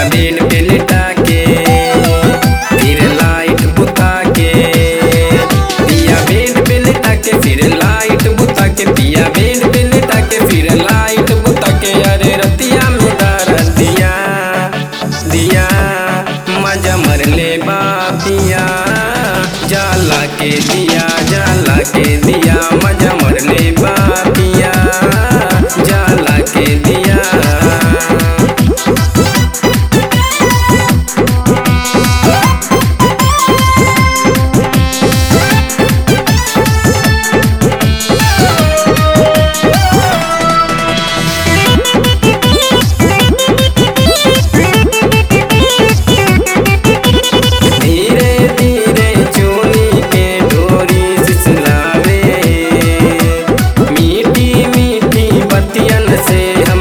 bed पे लिटा के फिर लाइट बुता के पिया बेड पे लिटा के फिर लाइट बुता के पिया बेड पे लिटा के फिर लाइट बुता के अरे रतिया में दारा दिया दिया मजा मर ले बापिया जाला के दिया जाला के दिया मजा मर ले बापिया जाला के दिया धीरे धीरे चोली के डोरी सिसलावे मीठी मीठी बतियन से